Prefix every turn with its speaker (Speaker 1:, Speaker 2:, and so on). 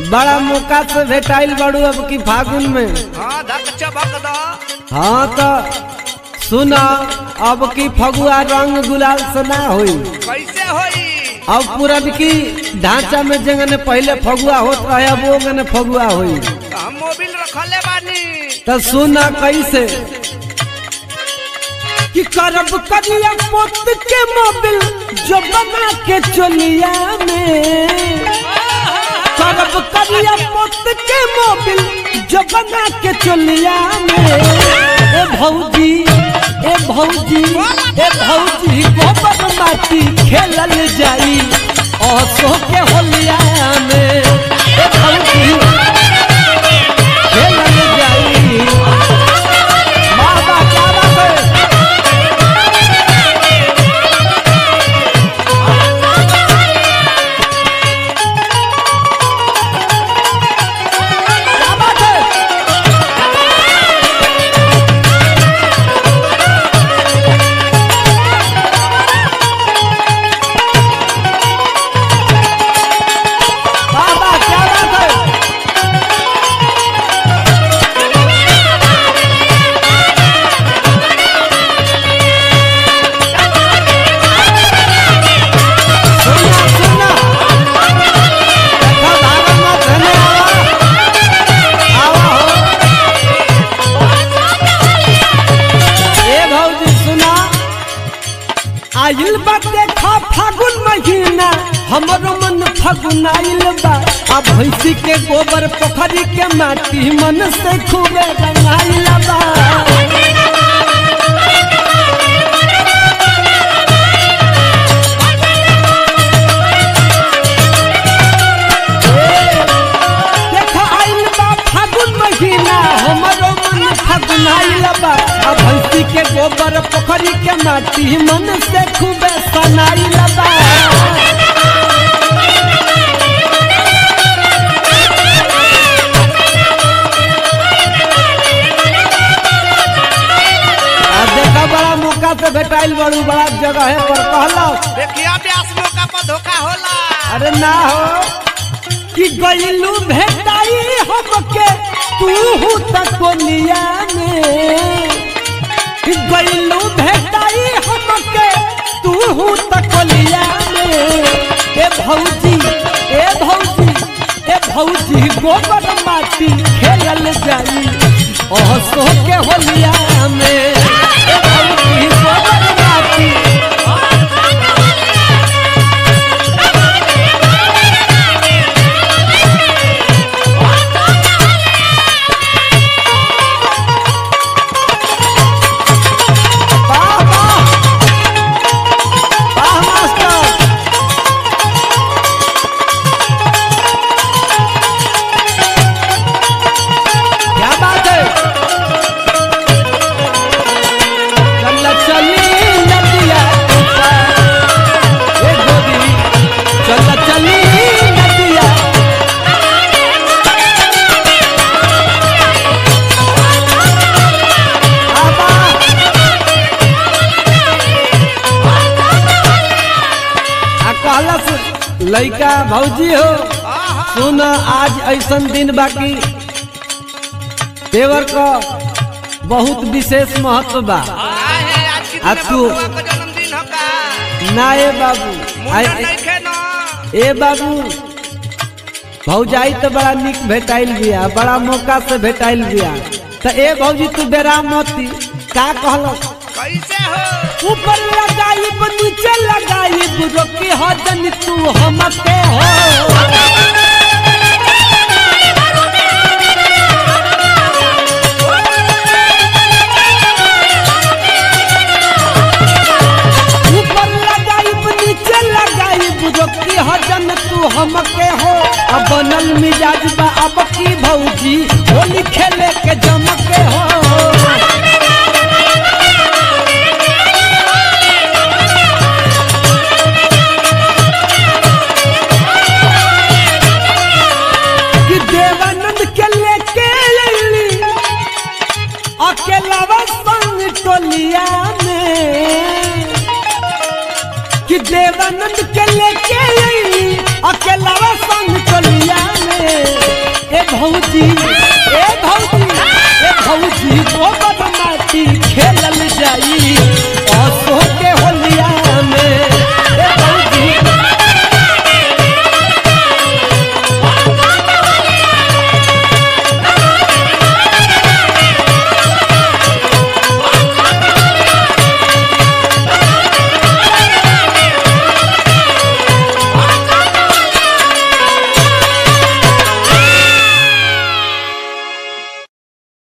Speaker 1: बड़ा मौका से भेटाइल बड़ू अब की फागुन में
Speaker 2: हाँ धक चबक दो
Speaker 1: हाँ तो सुना अब की फगुआ रंग गुलाल से ना हुई
Speaker 2: कैसे होई
Speaker 1: अब पूरब की ढांचा में जंगने पहले फगुआ होत रहे अब वो गने फगुआ हुई
Speaker 2: तो हम मोबिल रखले बानी
Speaker 1: तो सुना कैसे कि करब करिया पोत के मोबिल जो बना के चलिया में करब करिया पोत के मोबिल जो बना के चलिया में ए भौजी ए भौजी ए भौजी गोबर माटी खेलल जाई असो के होलिया में ए भौजी खेलल जाई बाबा क्या बात है क्या बात है बाबा क्या बात है सुनना सुनना देखा भागल मत हने आवा आवा हो ए भौजी सुना आइल बा देखा फागुन महीना हमरो मन फागुन आइल बा आ भैंसी के गोबर पोखरी के माटी मन से खूबे रंगाइल बा देखा आइल बा फागुन महीना हमरो मन फागुन आइल बा आ भैंसी के गोबर पोखरी के माटी मन से खूबे सनाइल बा आ देखा बड़ा मौका से भेटाइल बड़ू बड़ा जगह है पर कहलो
Speaker 2: देखिया ब्यास मौका पर धोखा होला
Speaker 1: अरे ना हो कि गईलू भेटाई हमके तू हूँ तकोलिया में कि गईलू भेटाई हमके तू हूँ तकोलिया में ए भौजी ए भौजी ए भौजी गोबर माटी खेलल जाई ओहसो के होलिया में ए भौजी गोबर माटी वाह वाह वाह मास्टर क्या बात है चल चली नदिया ए गोदी चल चली नदिया आबा आ कहलस लइका भौजी हो सुन आज ऐसन दिन बाकी देवर का बहुत विशेष महत्व बा
Speaker 2: आहे आज की
Speaker 1: आ
Speaker 2: दिन
Speaker 1: तू-
Speaker 2: बबुआ का जन्मदिन हो का
Speaker 1: ना ए बाबू
Speaker 2: मुंडन
Speaker 1: आइ-
Speaker 2: नहीं खे ना
Speaker 1: ए बाबू भौजाई तो बड़ा निक भेटाइल बिया बड़ा मौका से भेटाइल बिया तो ए भौजी तू बेरा मती का कहलक
Speaker 2: कैसे हो
Speaker 1: ऊपर लगाई नीचे लगाई रोकी हो जन तू हमके हो ऊपर लगाई नीचे लगाई रोकी हो जन तू हमके हो अब बनल मिजाज बा अब की भौजी होली खेले के जमके हो कि देवानंद के लेके अइली अकेलावा संग टोलिया में कि देवानंद के लेके अइली अकेला संग चलिया में ए भौजी ए भौजी ए भौजी गोबर